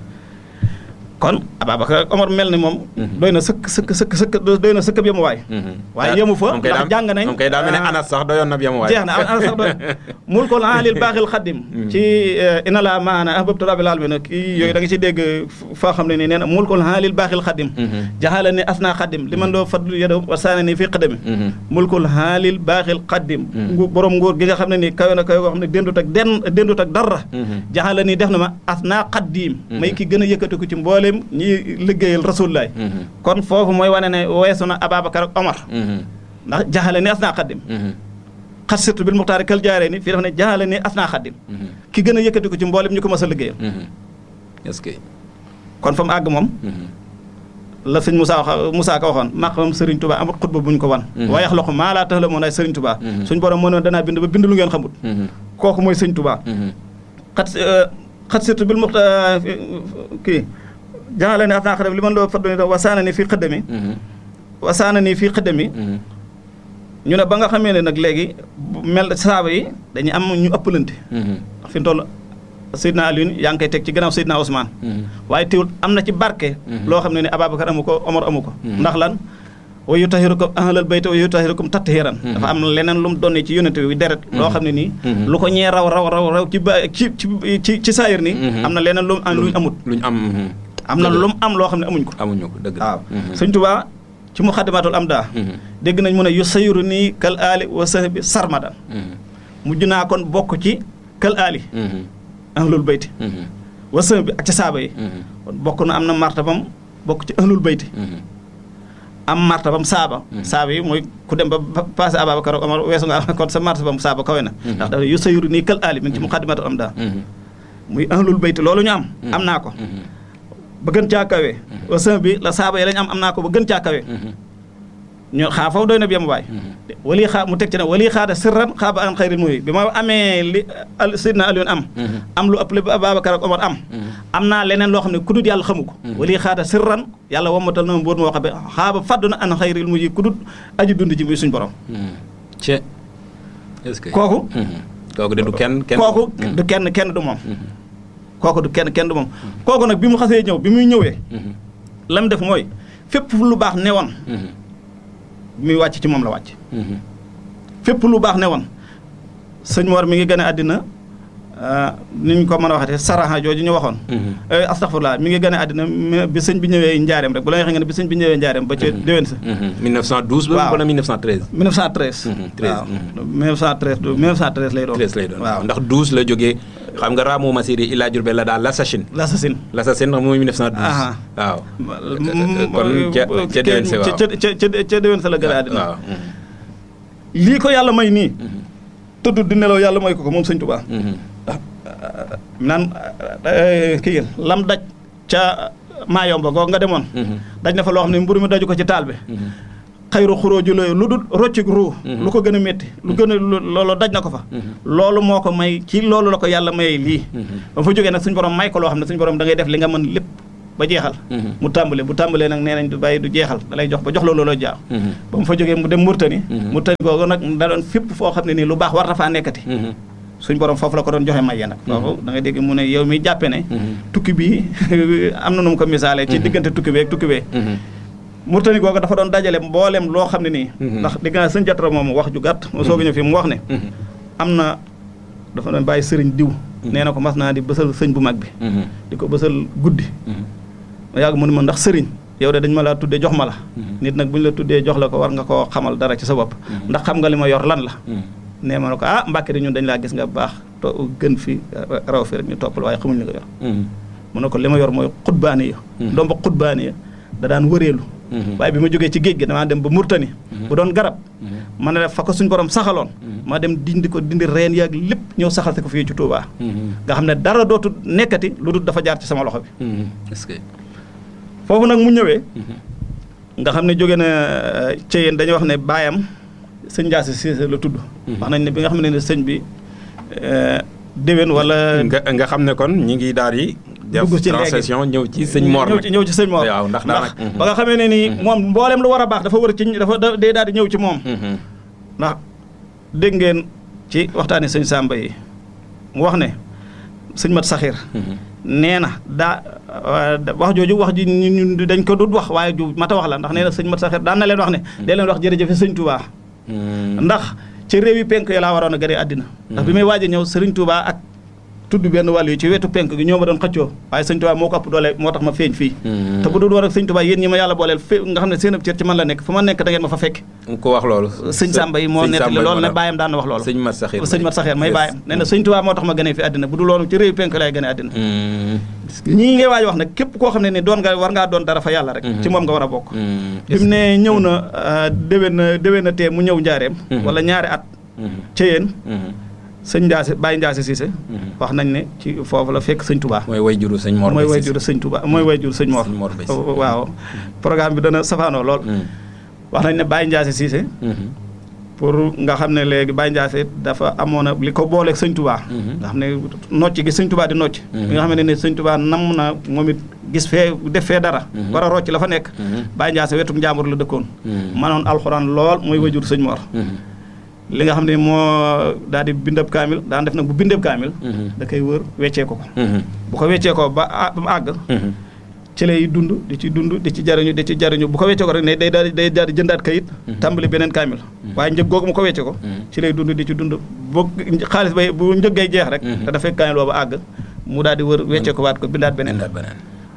kon Ababacar ak Omar mel ni moom Mhm. doy na sëkk sëkk sëkk sëkk doy na sëkk bi mu waay Mhm. waaye yemu fa moom kay ndax daa- jàng nañ moom kay daa mel ne ah, Anas sax doyoon na bi am waay jeex na ana sax doy mulkul aalil baaxil xaddim ci ina la maana ahbabtu rabbil alamin kii yooyu da nga ci dégg foo xam ne nii nee na mulkul aalil baaxil xaddim Mhm. jaxala ni asna xaddim li man doo fadlu yado wa saana ni fii xadami Mhm. mulkul aalil baaxil xaddim Mhm. ngu borom nguur gi nga xam ne nii kawe na kawe koo xam ne dendut ak den dendut ak dara Mhm. jaxala ni def na ma asna xaddim Mhm. may ki gën a yëkkatiku ci mbooleem ñi liggéeyal rasulullaay Mhm. kon foofu mooy wane ne weesu na Ababacar ak Omar Mhm. ndax jaxale ni asna xaddim Mhm. xat surtout bil muxtaari kal jaaree ni fii dafa ne jaxale ni asna xaddim Mhm. ki gën a yëkkati ko ci mboolem ñu ko mës a liggéeyal Mhm. est-ce que kon fa mu àgg moom Mhm. la sëñ Moussa wax Moussa ka waxoon maqamam Serigne Touba amut xutba bu ñu ko wan Mhm. waaye yaxloqu maa laa ta'lamuun ay Serigne Touba Mhm. suñ borom mënoon danaa bind ba bind lu ngeen xamut Mhm. kooku mooy sëñ Touba Mhm. xat xat surtout bil muxtaar kii jaxale ni asna xaddim li man loo faddu ni wasaana ni fii xëddami Mhm. wasaana ni fii xëddami Mhm. ñu ne ba nga xamee ne nag léegi bu mel saaba yi dañuy am ñu ëppalante Mhm. ndax fi mu toll Seydina Alioune yaa ngi koy teg ci gannaaw Seydina Ousmane Mhm. waaye teewul am na ci barke Mhm. loo xam ne ne Ababacar amu ko Omar amu ko Mhm. ndax lan wa yutahirukum ahlal bayt wa yutahirukum tathiran Mhm. dafa am leneen lu mu donne ci yónnente bi deret loo xam ne nii Mhm. lu ko ñee raw raw raw raw ci ba ci ci ci ci saayir nii Mhm. am na leneen lu mu am luñ amut luñ am mhm. am na Dëgg la. lu mu am loo xam ne amuñ ko amuñu ko dëgg la. waaw Mhm. sëñ Tuubaa ci muxaddamatul am daa Mhm. dégg nañ mu ne yu sayiru nii kal aali wa sahbi sarmadan Mhm. mujj naa kon bokk ci kal aali Mhm. ahlul bayti Mhm. wa sahbi ak ci saaba yi Mhm. kon bokk na am na martabam bokk ci ahlul bayti Mhm. am martabam saaba Mhm. saaba yi mooy ku dem ba ba passé Ababacar ak Omar weesu nga kon sa martabam saaba kawe na Mhm. ndax dafa yu sayuru nii kal aali mi ngi ci muqaddimatul am daa Mhm. muy ahlul bayt loolu ñu am Mhm. am naa ko Mhm. ba gën caa kawe wasan bi la saaba yi lañ am am naa ko ba gën caa kawe Mhm. ñu xaa foofu doy na bi am waay Mhm. wali xaa mu teg ci ne wali xaada sirran xaaba an xayril muhi bi ma amee li al sidna Alioune am Mhm. am lu ëpp li Ababacar ak Omar am Mhm. am naa leneen loo xam ne ku dut yàlla xamu ko Mhm. wali xaada sirran yàlla wammatal na ma mbóot moo xam ne xaaba faddu na an xayril muhi ku dut aji dund ji muy suñ borom Mhm. ce est-ce que. kooku Mhm. kooku de du kenn kenn. kooku Mhm. du kenn kenn du moom Mhm. kooku du kenn kenn du moom kooku nag bi mu xasee ñëw bi muy ñëwee Mhm. la mu def mooy fépp fu lu baax newoon Mhm. bi muy wàcc ci moom la wàcc Mhm. fépp lu baax newoon sëñ Mor mi ngi gën a àddina ah, ni ñu ko mën a waxatee saraha jooju ñu waxoon Mhm. Eh, astaghfirullah mi ngi gën a àddina mais bi sëñ bi ñëwee njaareem rek bu la neexee nga ne bi sëñ bi ñëwee njaareem ba ca déwén sa Mhm. 1912 ba Waaw. wala 1913. 1913 Mhm, 13, waaw mhm. 1913 du 1913 lay doon 13 lay doon waaw ndax 12 la jógee xam nga raamu masiri illa Jurbel la daal l'assassin l'assassin l'assassin ndax mooy 1912 Aha. waaw m- kon ca ca déwén si waaw ca ca ca ca déwén sa la gën a àddina waaw lii ko yàlla may nii tëdd di nelaw yàlla may ko ko moom sëñ Tuubaa naan eh, kii lam daj ca maayomba goog nga demoon daj na fa loo xam ne mburu mi daju ko ci taal bi xayru xuróoju looyu lu dul roccik ruu lu ko gën a métti lu gën a lu- loolu daj na ko fa loolu moo ko may ci loolu la ko yàlla mayee lii ba fa jógee nag suñu borom may ko loo xam ne suñu borom da ngay def li nga mën lépp ba jeexal mu tàmbale bu tàmbalee nag nee nañ du bàyyi du jeexal da lay jox ba jox la looloo jaaw ba mu fa jógee mu dem Murtani Murtani googu nag da doon fépp foo xam ne nii lu baax war na faa nekkati suñ borom foofu la ko doon joxe maye nag foofu da ngay dégg mu ne yow mi jàppe ne tukki bi am na nu mu ko misaalee ci diggante tukki beeg tukki bee Murtani googu dafa doon dajale mboolem loo xam ne nii ndax dégg naa sëñ jatra moom wax ju gàtt mu soog a ñëw fi mu wax ne am na dafa doon bàyyi sëriñ diw nee na ko mas naa di bësal sëñ bu mag bi di ko bësal guddi ma yàgg mu ne ma ndax sëriñ yow de dañ ma laa tuddee jox ma la nit nag bu ñu la tuddee jox la ko war nga koo xamal dara ci sa bopp ndax xam nga li ma yor lan la nee ma ne ko ah Mbàkke di ñun dañ laa gis nga baax to gën fi raw fi rek ñu toppal waaye xamuñ li nga yor mu ne ko li ma yor mooy xutbaani ya ndomba xutbaani ya da daan wëreelu waaye bi ma jógee ci géej gi damaa dem ba Murtani bu doon garab ma ne fa ko suñ borom saxaloon ma dem dindi ko dindi reen yaag lépp ñëw saxal ko fii ci Touba nga xam ne dara dootu nekkati lu dul dafa jaar ci sama loxo bi est-ce que foofu nag mu ñëwee nga xam ne jóge na ci yéen dañuy wax ne baayam sëñ Ndiasse Cissé la tudd wax nañ ne bi nga xam ne ne sëñ bi euh, déwén wala nga nga xam ne kon ñi ngi daal di def Dugg ci léegi. transition ñëw ci sëñ Mor ñëw nag ci ñëw ci sëñ Mor waaw ndax daanaka ba nga xamee ne nii moom mboolem lu war a baax dafa wër ci dafa da- day daal di ñëw ci moom ndax dégg ngeen ci waxtaani sëñ Samba yi mu wax ne sëñ Mat Saxir nee na daa euh, wax jooju wax ji ñu ñu dañ ko dut wax waaye ju mata wax la ndax nee na sëñ Mat Saxir daan na leen wax ne dee leen wax jërëjëf sëñ Touba ndax ci réew yi penk yi laa waroon a gënee àddina ndax bi may waaj a ñëw sëriñ Touba ak tudd benn wàll yi ci wetu penk gi ñoo ma doon xëccoo waaye sëñ Touba moo ko ëpp doole moo tax ma feeñ fii te bu dul woon ak sëñ Touba yéen ñi ma yàlla booleel fé nga xam ne seen ab cër ci man la nekk fu ma nekk da ngeen ma fa fekk ko wax loolu sëñ Samba yi moo sëñ nettali Samba yi loolu ne moo bàyyam daan na wax loolu sëñ Mat Saxir sëñ Mat Saxeer may Yes. bàyyam nee na sëñ Touba moo tax ma gënee fi àddina bu dul loolu ci réew penk lay gënee àddina Mm. ñii ngay waaj wax nag képp koo xam ne ni doon nga war ngaa doon dara fa yàlla rek ci moom nga war a bokk Mm. bi mu ne ñëw na euh, déwén na déwén na tee mu ñëw njaareem wala ñaari at Mhm. ci yéen Mhm. sëñ Ndiasse Baye Ndiasse Cissé wax nañ ne ci foofu la fekk sëñ Touba mooy way juru sëñ Mor mooy Bay way Cissé. jur sëñ Touba mooy way jur sëñ Mor Sëñ Mor Bay Cissé. waaw programme bi dana safaanoo lool Mm. wax nañ ne Baye Ndiasse Cissé Mhm. pour nga xam ne léegi Baye Ndiasse dafa amoon a li ko booleeg sëñ Touba nga xam ne nocc gi sëñ Touba di nocc bi nga xam ne ne sëñ Touba nam na moom it gis fee def fee dara war a rocc la fa nekk Baye Ndiasse wetum njàmbur la dëkkoon manoon alxuraan lool mooy wajur sëñ Mor Mhm. li nga xam ne moo daal di bindab kaamil daan def nag bu bindab kaamil Mhm. da koy wër weccee ko ko Mhm. bu ko weccee ko ba à- ba mu àgg Mhm. ci lay dund di ci dund di ci jariñu di ci jariñu bu ko weccee ko rek ne day daal di day daal di jëndaat kayit tàmbali beneen kaamil waaye njëg googu mu ko weccee ko ci lay dund di ci dund boo xaalis bay bu njëg ngay jeex rek te dafay kaamil boobu àgg mu daal di wër weccee ko waat ko bindaat beneen Indaat beneen.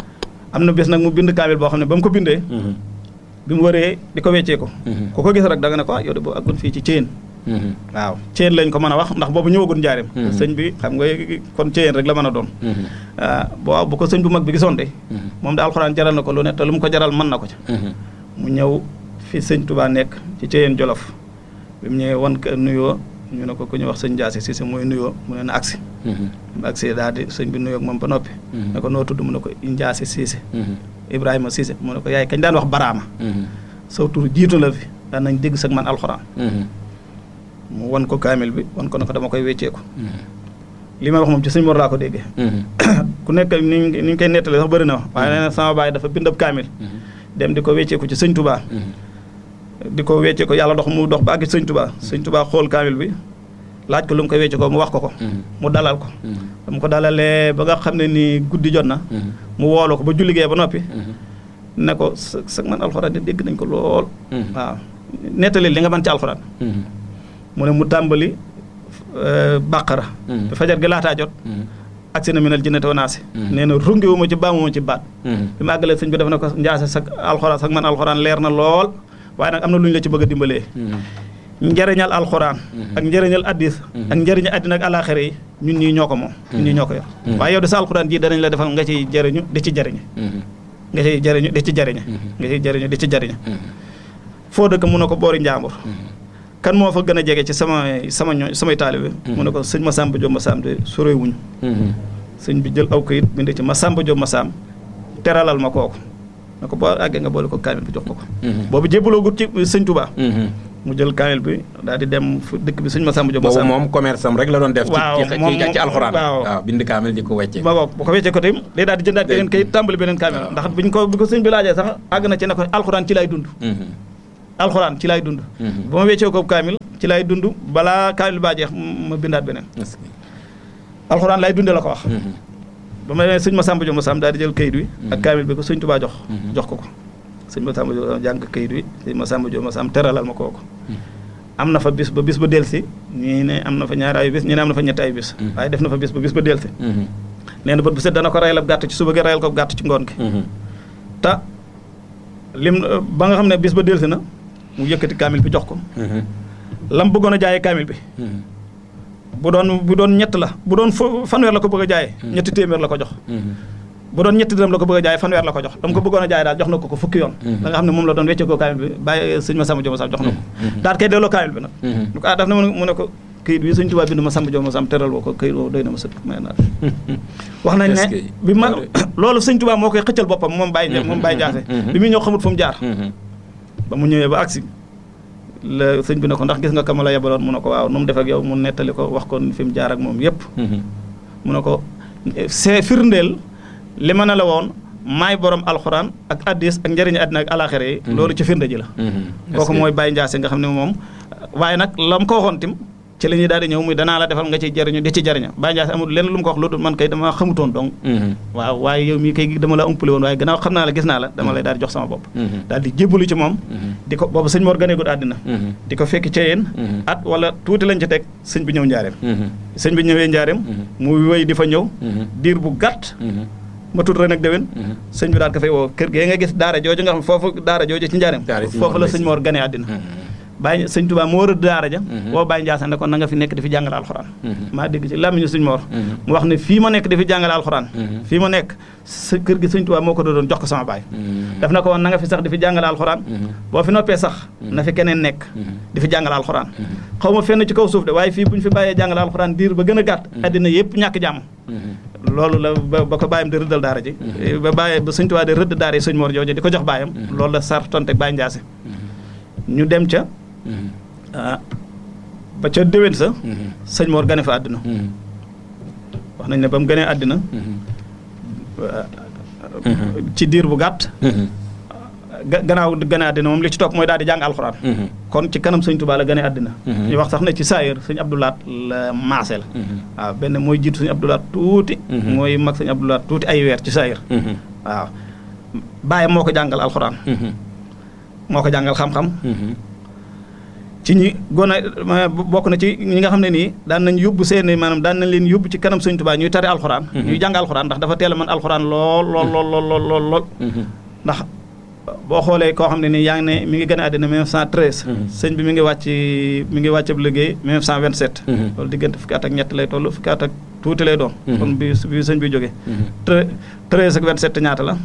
am na bés nag mu bind kaamil boo xam ne ba mu ko bindee Mhm. bi mu wëree di ko weccee ko Mhm. ku ko gis rek da nga ne ko ah yow de boo àggoon fii ci Thiène Mhm. waaw Thiène lañ ko mën a wax ndax boobu ñëwagul njaareem Mhm. sëñ bi xam nga kon Thiène rek la mën a doon Mhm. ah boo bu ko sëñ bu mag bi gisoon de Mhm. moom de alxuraan jaral na ko lu ne te lu mu ko jaral mën na ko ca Mhm. mu ñëw fi sëñ Touba nekk ci Thiène Jolof bi mu ñëwee wan ko nuyoo ñu ne ko ku ñu wax sëñ Ndiasse Cissé mooy nuyoo mu ne na agsi Mhm. mu agsi daal di sëñ bi nuyoo ak moom ba noppi Mhm. ne ko noo tudd mu ne ko Ndiasse Cissé Mhm. Ibrahima Cissé mu ne ko yaay kañ daan wax baraama Mhm. saw tur jiitu la fi daan nañ dégg sag man alxuraan Mhm. mu wan ko kaamil bi wan ko ne ko dama koy wecceeku Mhm. li may wax moom ci sëñ Mor laa ko déggee Mhm. ku nekk ni ñu ni ñu koy nettalee sax bëri na wax waaye nee na sama baay dafa bind ab kaamil Mhm. dem di ko wecceeku ci sëñ Touba Mhm. di ko wecce ko yàlla dox mu dox ba àgg ci sëñ Touba sëñ Touba xool kaamil bi laaj ko lu mu ko wecce ko mu wax ko ko Mhm. mu dalal ko Mhm. dama ko dalalee ba nga xam ne ni guddi jot na Mhm. mu woolu ko ba julligee ba noppi Mhm. ne ko sa sa man alxuraan de dégg nañ ko lool Mhm. waaw nettali li nga mën ci alxuraan Mhm. mu ne mu tàmbali euh, bàqara Mhm. bi fajar gi laataa jot Mhm. agsi na minal jinnati wa naasi Mhm. nee na runge wu ma ci baamu ma ci baat Mhm. bi ma àggalee sëñ bi def na ko njaase sa alxuraan sax man alxuraan leer na lool waaye nag am na lu ñu la ci bëgg a dimbalee Mhm. njëriñal alxuraan ak njëriñal addis ak njëriñal addina ak alaxira yi ñun ñii ñoo ko moom ñun ñii ñoo ko yor waaye yow de sa alxuraan ji danañ la defal nga ciy jëriñu di ci jëriñe nga ciy jëriñu di ci jëriñe nga ciy jëriñu di ci jëriñe foo dëkk mun na ko boori njàmbur kan moo fa gën a jege ci sama sama ñoo samay taalibe mu ne ko sëñ Masamba Diop Massam de soree wuñu sëñ bi jël aw kayit bind ci Masamba Diop Massam teralal ma kooku ne ko boo àggee nga boole ko kaamil bi jox ko ko boobu jébbaloo gut ci sëñ Touba mu jël kaamil bi daal di dem fu dëkk bi sëñ Masamba Diop boobu Massam moom commerce am rek la doon def. waaw ci moom ci ci alxuraan. waaw. waaw bind kaamil di ko wecce. ba boog bu ko weccee ko tamit day daal di jëndaat beneen kayit tàmbali beneen kaamil ndax biñ ko bi ko sëñ bi laajee sax àgg na ci ne ko alxuraan ci lay dund alxuraan ci lay dund ba ma weccee ko kaamil ci lay dund balaa kaamil baa jeex ma bindaat beneen alxuraan lay dundee la ko wax ba ma nee sëñ Masamba Diop Massam daal di jël kayit wi ak kaamil bi ko sëñ Touba jox jox ko ko sëñ Masamba Diop jàng kayit wi sëñ Masamba Diop Massam teralal ma kooku am na fa bis ba bis ba delsi ñii ne am na fa ñaari ay bis ñii ne am na fa ñetti ay bis waaye def na fa bis ba bis ba delsi nee na bët bu set dana ko rayal ab gàtt ci suba gi rayal ko ab gàtt ci ngoon gi te lim ba nga xam ne bis ba delsi na mu yëkkati kaamil bi jox ko lam bëggoon a jaayee kaamil bi bu doon bu doon ñett la bu doon fu fanweer la ko bëgg a jaayee ñetti téeméer la ko jox bu doon ñetti dërëm la ko bëgg a jaayee fanweer la ko jox dama ko bëggoon a jaayee daal jox na ko ko fukki yoon da nga xam ne moom la doon wecce ko kaamil bi bàyyi sëñ Masamba Diop Massam jox na ko daal kay delloo kaamil bi nag lu ko ah daf na mu ne ko këyit bi sëñ Tuubaa bind Masamba Diop Massam teral woo ko këyit woo doy na ma sëkk may naa wax nañ ne bi ma loolu sëñ Tuubaa moo koy xëccal boppam moom bàyyi moom bàyyi jaase bi muy ñëw xamut fu mu jaar ba mu ñëwee ba agsi la sëñ bi ne ko ndax gis nga kama la yebaloon mu ne ko waaw nu mu def ak yow mu nettali ko wax ko fi mu jaar ak moom yépp mu ne ko c'est firndeel li ma ne la woon maay borom alxuraan ak addis ak njëriñu àddina ak alaxira yi loolu ci firnde ji la kooku mooy Baye Ndiassé nga xam ne moom waaye nag la mu ko waxoon tim ci la ñuy daal di ñëw muy danaa la defal nga ci jëriñu di ci jëriñu Baye Ndiassé amul lenn lu mu ko wax lu dul man kay dama xamutoon donc waaw waaye yow mii kay dama la umpale woon waaye gannaaw xam naa la gis naa la dama lay daal di jox sama bopp daal di jébbalu ci moom di ko boobu sëñ Mor ganeegul àddina di ko fekk ca yéen at wala tuuti lañ ci teg sëñ bi ñëw njaareem sëñ bi ñëwee njaareem mu wéy di fa ñëw diir bu gàtt ma tudd ren ak déwén sëñ bi daal ko fay woo kër gee nga gis daara jooju nga xam foofu daara jooju ci njaareem foofu la sëñ Mor ganee àddina Baye sëñ Touba moo rëdd daara ja woo Baye Ndiassé ne ko na nga fi nekk di fi jàngale alxuraan maa dégg ci làmmiñu sëñ Mor mu wax ne fii ma nekk di fi jàngale alxuraan fii ma nekk sa kër gi sëñ Touba moo ko doon jox ko sama baay daf na ko woon na nga fi sax di fi jàngale alxuraan boo fi noppee sax na fi keneen nekk di fi jàngale alxuraan xaw ma fenn ci kaw suuf de waaye fii bu ñu fi bàyyee jàngale alxuraan diir ba gën a gàtt àddina yëpp ñàkk jàmm loolu la ba ko bàyyam di rëddal daara ji ba bàyyi ba sëñ Touba di rëdd daara yi sëñ Mor jooju di ko jox bàyyam loolu la sartonte Baye Ndiassé ñu dem ca ah ba ca déwén sa sëñ Mor gane fa àddina wax nañ ne ba mu ganee àddina ci diir bu gàtt gannaaw gane àddina moom li ci topp mooy daal di jàng alxuraan kon ci kanam sëñ Touba la gane àddina ñu wax sax ne ci saayir sëñ Abdoulaat la maase la waaw benn mooy jiitu sëñ Abdoulaat tuuti mooy mag sëñ Abdoulaat tuuti ay weer ci saayir waaw bàyyi moo ko jàngal alxuraan moo ko jàngal xam-xam ci ñi gone bokk na ci ñi nga xam ne nii daan nañ yóbbu seen maanaam daan nañ leen yóbbu ci kanam sëñ Tuubaa ñuy tari alxuraan ñuy jàng alxuraan ndax dafa teel a mën alxuraan lool lool lool lool lool lool ndax boo xoolee koo xam ne nii yaa ngi ne mi ngi gën a àddina 1913 sëñ bi mi ngi wàcc mi ngi wàcc ab liggéey 1927 loolu diggante fukki at ak ñett lay toll fukki at ak tuuti lay doon kon bi bi sëñ bi jógee treize ak 27 ñaata la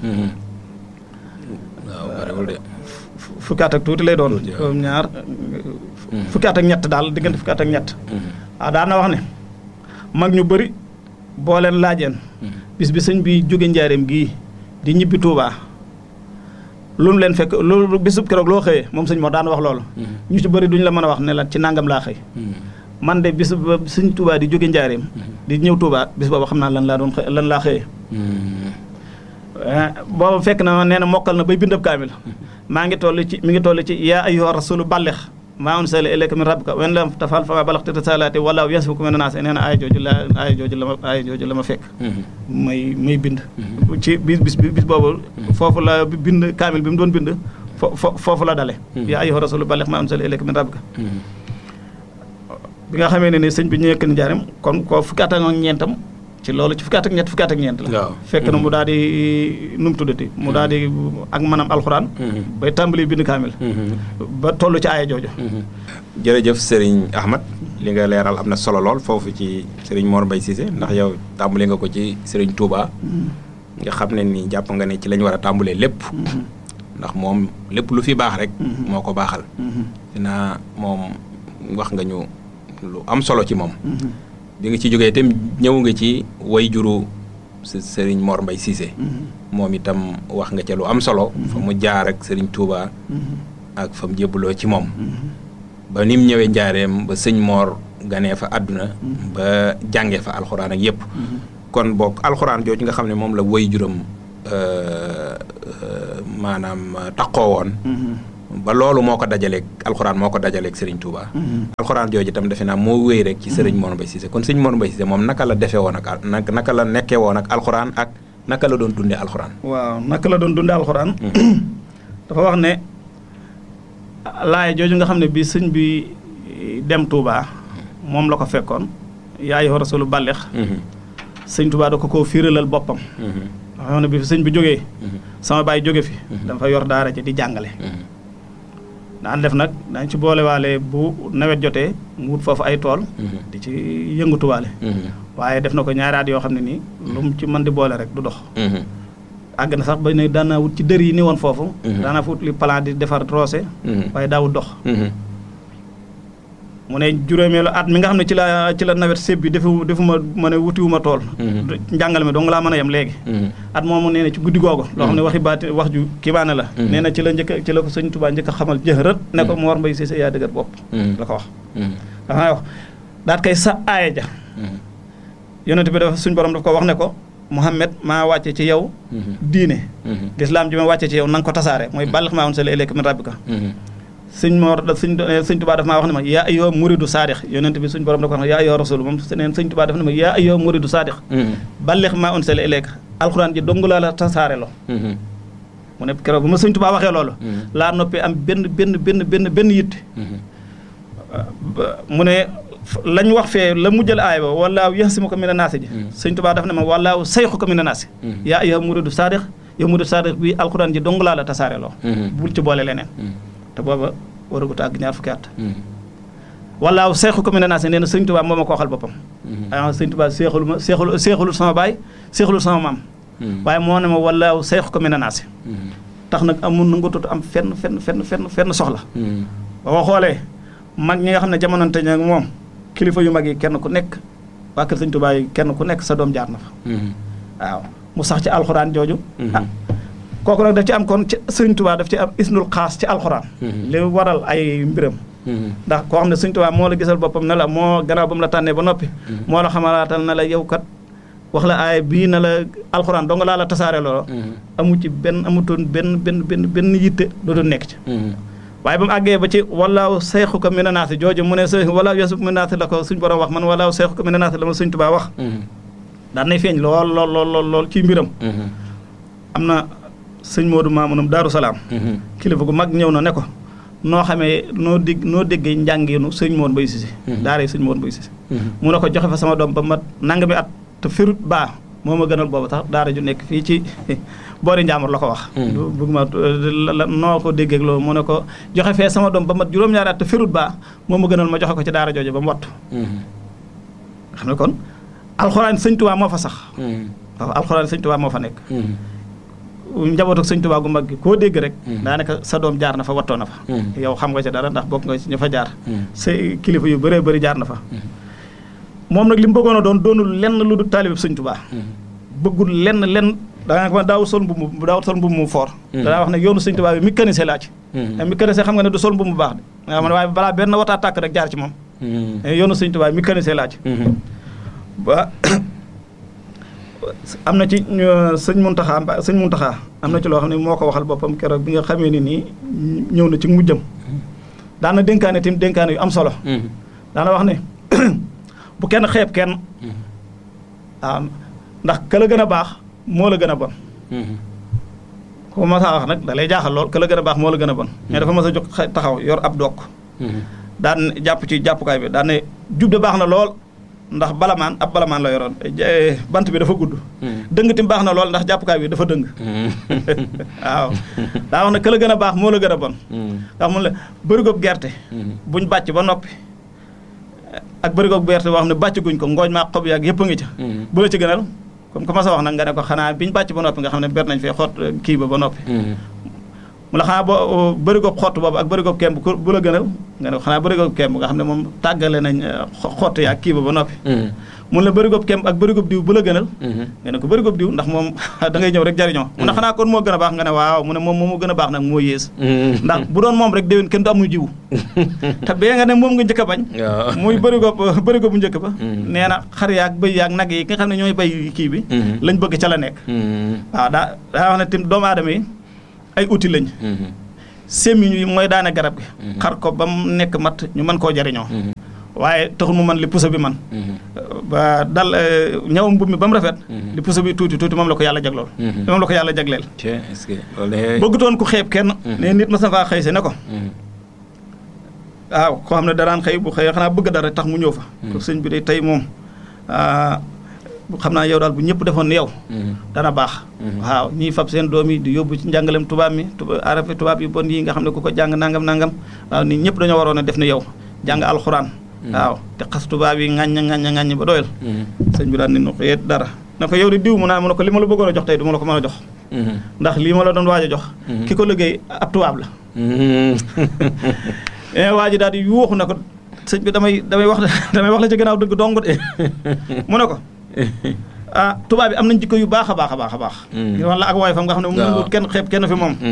waaw bariwul de fukki at ak tuuti lay doon comme ñaar fukki at ak ñett daal diggante fukki at ak ñett waaw daan na wax ne mag ñu bëri boo leen laajeen bis bi sëñ bi jóge njaareem gii di ñibbi Tuubaa lu mu leen fekk loolu bisub keroog loo xëyee moom sëñ moo daan wax loolu ñu ci bëri duñu la mën a wax ne la ci nangam laa xëy man de bis ba sëñ Tuubaa di jóge njaareem di ñëw Tuubaa bis boobu xam naa lan laa doon lan laa xëyee boobu fekk na nee na mokkal na bay bindab kaamil maa ngi toll ci mi ngi toll ci yaa ayyuha rasulu ballix maa unsila ilayka min rabbika wen lam tafal fa ma balaxta risalati wala yasfuku min naas nee na aaya jooju la aaya jooju la ma aaya jooju la ma fekk may may bind ci bis bis bis boobu foofu la bind kaamil bi mu doon bind fo foofu la dale yaa ayyuha rasulu ballix maa unsila ilayka min rabbika bi nga xamee ne ni sëñ bi ñu yëkk ni jaaram kon ko fukki at ak ñeentam ci ci loolu ci fukki at ak ñett fukki at ak ñeent la waaw. fekk na mu daal di nu mu tuddati mu daal di ak maanaam alxuraan bay tàmbali bind kaamil ba toll ci aaya jooju jërëjëf Serigne Ahmad li nga leeral am na solo lool foofu ci Serigne Mor Mbaye Cissé ndax yow tàmbali nga ko ci Serigne Touba nga xam ne ni jàpp nga ne ci lañ war a tàmbalee lépp ndax moom lépp lu fi baax rek moo ko baaxal dinaa moom wax nga ñu lu am solo ci moom bi nga ci jógee itam ñëw nga ci way juru s- Serigne Mor Mbaye Cissé moom itam wax nga ca lu am solo fa mu jaar ak Serigne Touba ak fa mu jébbaloo ci moom ba ni mu ñëwee njaareem ba sëñ Mor ganee fa àdduna ba jàngee fa alxuraan ak yépp kon boog alxuraan jooju nga xam ne moom la way juram euh, euh, maanaam taqoo woon ba loolu moo ko dajaleeg alxuraan moo ko dajaleeg Serigne Touba. alxuraan jooju itam defe naa moo wéy rek ci Serigne Mor Mbaye Cissé kon Serigne Mor Mbaye Cissé moom naka la defee woon ak al naka naka la nekkee woon ak alxuraan ak naka la doon dundee alxuraan. waaw naka la doon dundee alxuraan dafa wax ne laay jooju nga xam ne bi sëñ bi dem Touba moom la ko fekkoon yaa ayyuha rasulu ballix sëñ Touba da ko koo fiiralal boppam dafa xam ne bi fi sëñ bi jógee sama baay jóge fi dafa yor daara ji di jàngale daan def nag dañ ci boolewaale bu nawet jotee mu wut foofu ay tool di ci yëngatuwaale waaye def na ko ñaari at yoo xam ne nii lu mu ci mën di boole rek du dox àgg na sax ba ne daan naa wut ci dër yi ni woon foofu daanaa fa wut li plan di defar roose waaye daawut dox mu ne juróomeelu at mi nga xam ne ci la ci la nawet séb bi defu defu ma ma ne wutiwuma tool njàngale mi dong laa mën a yem léegi at moomu nee na ci guddi googu loo xam ne waxi baati wax ju kibaane la nee na ci la njëkk ci la ko sëñ Tuubaa njëkk a xamal jëxërët ne ko Mor Mbaye Cissé yaa dëgër bopp la ko wax dafa wax daat kay sa aaya ja yonent bi dafa suñ borom daf ko wax ne ko Muhammad maa wàcce ci yow diine lislaam ji ma wàcce ci yow na nga ko tasaare mooy bàllix maa woon sa la ilayka min rabbika sëñ Mor da sëñ sëñ Tuubaa daf maa wax ne ma yaa ayyuha muridu saadix yonent bi suñ borom da ko wax ne yaa ayyuha rasul moom seneen sëñ Tuubaa daf ne ma yaa ayyuha muridu saadix bàllix maa woon sa la ilayka alxuraan ji dong laa la tasaare lo mu ne keroog bu ma sëñ Tuubaa waxee loolu laa noppee am benn benn benn benn benn yitte mu ne lañ wax fee la mujjal aay ba wallaahu yaxsimuka mina naasi ji sëñ Tuubaa daf ne ma wallaahu sayxuka mina naasi yaa ayyuha muridu saadix yow muridu saadix bi alxuraan ji dong laa la tasaare loo bul ci boole leneen te booba waragut àgg ñaar fukki at wallaahu sayxuka mina naasi nee na sëñ Tuubaa moo ma ko waxal boppam a sëñ Tuubaa seexalu ma seexalu seexalul sama baay seexalul sama maam waaye moo ne ma wallaahu sayxuka mina naasi tax nag amul na nga tut am fenn fenn fenn fenn fenn soxla ba ko xoolee mag ñi nga xam ne jamonante ña moom kilifa yu mag yi kenn ku nekk waa kër sëñ Tuubaa yi kenn ku nekk sa doom jaar na fa waaw mu sax ci alxuraan jooju ah kooku nag daf ci am kon ci sëñ Tuubaa daf ci am isnul xaas ci alxuraan li waral ay mbiram ndax koo xam ne sëñ Tuubaa moo la gisal boppam ne la moo gannaaw ba mu la tànnee ba noppi moo la xamalaatal na la yow kat wax la aay bii na la alxuraan dong laa la tasaare loolo amu ci benn amutoon benn benn benn benn yitte doo doon nekk ci waaye ba mu àggee ba ci wallaahu sayxuka mina naasi jooju mu ne sa wallaahu yasuka mina naasi la ko suñ borom wax man wallaahu sayxuka mina naasi la ma sëñ Tuubaa wax daan nay feeñ lool lool lool lool lool ci mbiram am na sëñ Moodu Maamunum Daaru Salaam kilifa gu mag ñëw na ne ko noo xamee noo dégg noo déggee njàngeenu sëñ Mor Mbaye Cissé daara sëñ Mor Mbaye Cissé mu ne ko joxe fa sama doom ba mat nangami at te ferut baa moo ma gënal boobu tax daara ju nekk fii ci boori Njaamur la ko wax bëgg ma noo ko déggee loolu mu ne ko joxe fee sama doom ba mat juróom-ñaari at te ferut baa moo ma gënal ma joxe ko ci daara jooju ba mu wattu xam ne kon alxuraan sëñ Tuubaa moo fa sax waaw alxuraan sëñ Tuubaa moo fa nekk njabootu sëñ Tuubaa gu mag gi koo dégg rek daanaka sa doom jaar na fa wattoo na fa yow xam nga ci dara ndax bokk nga ci ñu fa jaar sa kilifa yu bëree bëri jaar na fa moom nag li mu bëggoon a doon doonul lenn lu du taalib sëñ Tuubaa bëggul lenn lenn danaa ko daawul sol mbubb mu daawul sol mbubb mu foor danaa wax ne yoonu sëñ Tuubaa bi mécanicien laa ci te mécanicien xam nga ne du sol mbubb mu baax de nga xam ne waaye balaa benn wataa tàkk rek jaar ci moom yoonu sëñ Tuubaa bi mécanicien laa ci ba am na ci sëñ Muntaxa sëñ Muntaxa am na ci loo xam ne moo ko waxal boppam keroog bi nga xamee ni nii ñëw na ci mujjam daana dénkaane tim dénkaane yu am solo daana wax ne bu kenn xeeb kenn waaw ndax ka la gën a baax moo la gën a bon ko ma saa wax nag da lay jaaxal lool ka la gën a baax moo la gën a bon mais dafa mas a jóg taxaw yor ab dokk daan jàpp ci jàppukaay bi daan ne jub de baax na lool ndax balamaan ab balamaan la yoroon eh, bant bi dafa gudd dëng tim baax na lool ndax jàppukaay bi dafa dëng waaw daa wax ne ka la gën a baax moo la gën a bon ndax mun la bërigob gerte buñ bàcc ba noppi ak bërigob gerte boo xam ne bàcc guñ ko ngooñ maa xob yaag yëpp a ngi ca bu la ci gënal comme que ma sa wax nag nga ne ko xanaa biñ bàcc ba noppi nga xam ne ber nañ fee xott kii ba ba noppi mu la xanaa boo bërigob xott boobu ak bërigob kemb ku bu la gënal nga ne ko xanaa bërigob kemb nga xam ne moom tàggale nañ eh, xo- xott yaag kii ba ba noppi mun la bërigob kemb ak bërigob diw bu la gënal nga ne ko bërigob diw ndax moom da ngay ñëw rek jariñoo mu ne xanaa kon moo gën a baax nga ne waaw mu ne moom moo gën a baax nag moo yées ndax bu doon moom rek déwén kenn du amu jiwu te bee nga ne moom nga njëkk a bañ waaw muy bërigob bërigob bu njëkk ba Mm. nee na xar yaag bëy yaag nag yi nga xam ne ñooy bay kii bi lañ bëgg ca la nekk waaw daa daa wax ne tim doomu aadama yi ay outil lañ sémmiñ yi mooy daane garab gi xar ko ba mu nekk mat ñu mën koo jariñoo waaye taxul mu man li puso bi man ba dal eh, ñawam mbubb mi ba mu rafet li puso bi tuuti tuuti moom la ko yàlla jaglool moom la ko yàlla jagleel est-ce que loolu de bëggutoon ku xeeb kenn ne nit ma sa faa xëy si ne ko waaw koo xam ne daraan xëy bu xëyee xanaa bëgg dara tax mu ñëw fa ko sëñ bi de tey moom ah, xam naa yow daal bu ñëpp defoon ni yow dana baax waaw ñiy fab seen doom yi di yóbbu ci njàngalem tubaab mi tuba arafe tubaab yi bon yi nga xam ne ku ko jàng nangam nangam waaw nit ñëpp dañoo waroon a def ni yow jàng alxuraan waaw te xas tubaab yi ŋàññ ŋàññ ŋàññ ba doyal sëñ bi daal ni nu ko yet dara na ko yow di diw mu naa mu ne ko li ma la bëggoon a jox tey du ma la ko mën a jox ndax lii ma la doon waaj a jox ki ko liggéey ab tubaab la eh waa ji daal di yuuxu na ko sëñ bi damay damay wax damay wax la ci gannaaw dëgg dong de mu ne ko ah tubaab bi am nañ jikko yu baax a baax a baax a baax ngir wax la ak waay fam nga xam ne mu waaw. nanguwut kenn xeeb kenn fi moom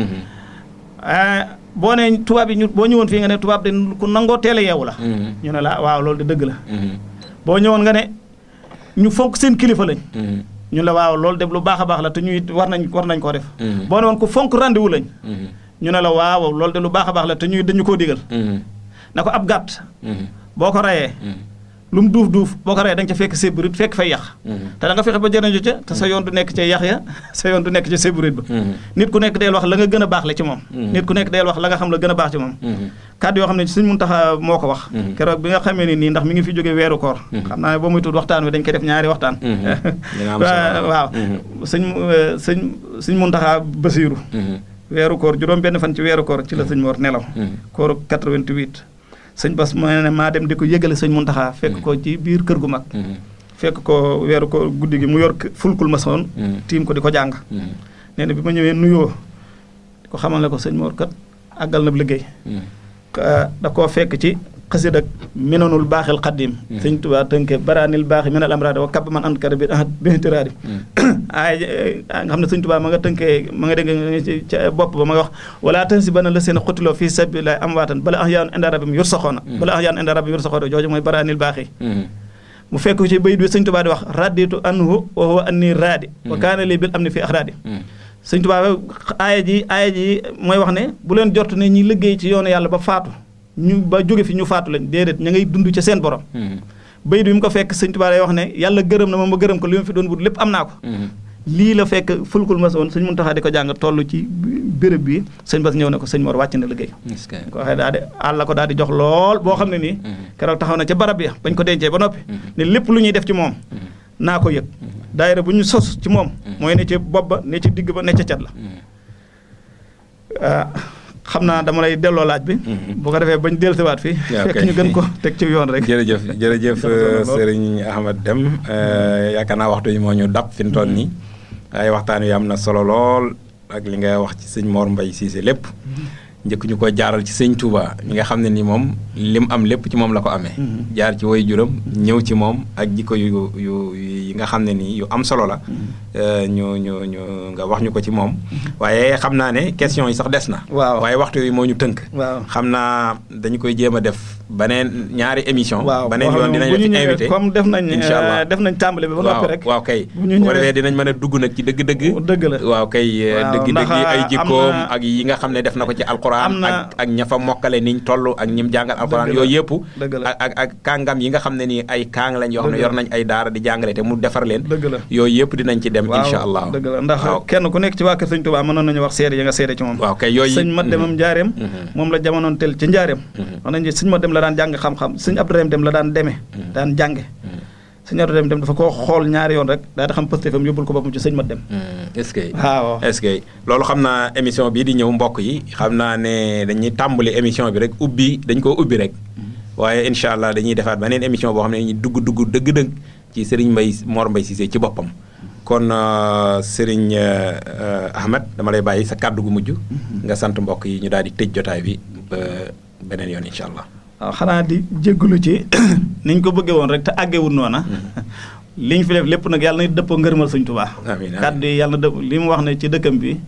ah boo ne tubaab yi ñu boo ñëwoon fii nga ne tubaab de ku nangoo teel a yeewu la ñu ne la waaw loolu de dëgg la boo ñëwoon nga ne ñu fonk seen kilifa lañ ñu la waaw loolu de lu baax a baax la te ñuy war nañ war nañ koo def boo ne woon ku fonk rendez-vous lañ ñu ne la waaw loolu de lu baax a baax la te ñuy dañu koo digal na ko ab gàtt boo ko rayee lu mu duuf duuf boo ko rayee da nga ca fekk séburit fekk fay yàq te da nga fexe ba jëriñu ca te sa yoon du nekk ca yàq ya sa yoon du nekk ca séburit ba nit ku nekk deel wax la nga gën a baax la ci moom nit ku nekk deel wax la nga xam la gën a baax ci moom kàddu yoo xam ne suñ mun taxa moo ko wax keroog bi nga xamee ni nii ndax mi ngi fi jóge weeru koor xam naa ne boo muy tudd waxtaan wi dañ koy def ñaari waxtaan dina am solo. waaw sëñ sëñ sëñ mun taxaa basiiru weeru koor juróom benn fan ci weeru koor ci la sëñ Mor nelaw kooru 88 sëñ Bas ma ne maa dem di ko yëgale sëñ Muntaxa fekk ko ci biir kër gu mag fekk ko weeru ko guddi gi mu yor k- fulkul ma soon tiim ko di ko jàng nee na bi ma ñëwee nuyoo di ko xamal ne ko sëñ Mor kat àggal na liggéey ka- da koo fekk ci xasid ak minanul baaxil xaddim sëñ Tuubaa tënke baraanil baaxi minal amraadi wa kab man ankara bi ahad bintiraadi ay nga xam ne sëñ Tuubaa ma nga tënkee ma nga dégg ci ca bopp ba ma nga wax wala tahsibanna la seen xutiloo fii sabilillahi amwaatan bala ahyaa'un inda rabbihim yurzaquuna bala ahyaa'un inda rabbihim yurzaquuna jooju mooy baraanil baaxi mu fekk ci bayit bi sëñ Tuubaa di wax raditu anhu wa huwa anni raadi wa kaana li bil amni fi axraadi sëñ Tuubaa aaya ji aaya ji mooy wax ne bu leen jort ne ñi liggéey ci yoonu yàlla ba faatu ñu ba jóge fi ñu faatu lañ déedéet ña ngay dund ca seen borom bayit bi mu ko fekk sëñ Tuubaa day wax ne yàlla gërëm na ma ma gërëm ko li ma fi doon wut lépp am naa ko lii la fekk fulkul ma woon sëñ Muntaxa di ko jàng toll ci béréb bi sëñ Bas ñëw ne ko sëñ Mor wàcc na liggéey ko waxee daal di àll ko daal di jox lool boo xam ne nii keroog taxaw na ca barab ya bañ ko dencee ba noppi ne lépp lu ñuy def ci moom naa ko yëg daayira bu ñu sos ci moom mooy ne ci bopp ba ne ci digg ba ne ca cat la ah, xam naa dama lay delloo laaj bi bu ko defee bañ dellusiwaat fii Yeah, fekk okay. ñu gën ko teg ci yoon rek jërëjëf jërëjëf Dafa solo lool. Serigne Ahmad Deme yaakaar naa waxtu yi moo ñu dab fi mu toll nii waaye waxtaan wi am na solo lool ak li nga wax ci sëñ Mor Mbaye Cissé lépp njëkk ñu ko jaaral ci sëñ Touba mi nga xam ne ni moom lim am lépp ci moom la ko amee. jaar ci way juram ñëw ci moom ak jikko yu yu yi nga xam ne nii yu am solo la. ñu ñu ñu nga wax ñu ko ci moom. waaye xam naa ne question yi sax des na. waaw waaye waxtu yi moo ñu tënk. waaw xam naa dañu koy jéem a def beneen ñaari émission. waaw beneen boo yoon xam ne dinañ bu la ñu ci ñëwee invité. comme def nañ incha allah euh, def nañ tàmbali bi ba noppi rek waaw kay bu ñu bu ko ñëwee- defee dinañ mën a dugg nag ci dëgg-dëgg. dëgg la waaw kay Waaw, dëgg-dëgg ndax yi ay am jikkoom na- ak yi nga xam ne def na ko ci alquran am na- ak ak ña fa mokkale niñ toll ak ñim jàngal alquran Dëgg la, yooyu yëpp dëgg la. ak ak ak kàngam yi nga xam ne nii ay kàng lañ yoo xam ne Dëgg la. yor nañ ay daara di jàngale te mu defar leen dëgg la yooyu yëpp dinañ ci dem waaw incha allah dëgg la ndax waaw kenn ku nekk ci waa kër sëñ Tuubaa mënoon nañu wax seede ya nga seede ci moom waaw kay yooyu sëñ ma demam njaareem Mhm. moom la jamonoon tel ci njaareem wax nañ ne sëñ ma dem la daan jàng xam-xam sëñ Abdourahim dem la daan deme daan jànge sëñ Abdou dem dem dafa koo xool ñaari yoon rek daa di xam pëste fam yóbbul ko boppam ci sëñ mat dem est-ce que waaw est-ce que loolu xam naa émission bii di ñëw mbokk yi xam naa ne dañuy tàmbali émission bi rek ubbi dañ koo ubbi rek waaye incha allah dañuy defaat beneen émission boo xam ne dañuy dugg dugg dëgg-dëgg ci Serigne Mbaye Mor Mbaye Cissé ci boppam kon Serigne Ahmed dama lay bàyyi sa kàddu gu mujj nga sant mbokk yi ñu daal di tëj jotaay bi ba beneen yoon incha allah waaw xanaa di jégalu ci niñ ko bëggee woon rek te àggewul noona liñ fi def lépp nag yàlla na dëppoo ngërëmal sëñ Tuubaa amiin kàddu yi yàlla na dëpp li mu wax ne ci dëkkam bi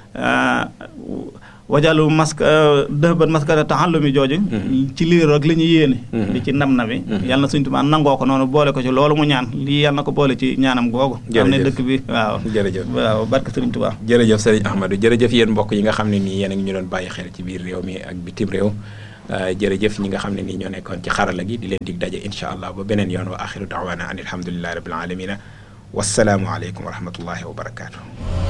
wajalu maska dëban maskara taxallumi jooju ci lii rek li ñu yéene di ci nam na bi yàlla na sëñ Tuubaa nangoo ko noonu boole ko ci loolu mu ñaan lii yàlla na ko boole ci ñaanam googu am ne dëkk bi waaw jërëjëf waaw barke sëriñ Tuubaa jërëjëf sëriñ Ahmadou jërëjëf yéen mbokk yi nga xam ne nii yéen a ngi ñu doon bàyyi xel ci biir réew mi ak bitim réew jërëjëf ñi nga xam ne nii ñoo nekkoon ci xarala gi di leen dig daje incha allah ba beneen yoon wa axiru daawaana an alhamdulilahi rabbil alamina wassalaamu aleykum wa rahmatullahi wa barakaatu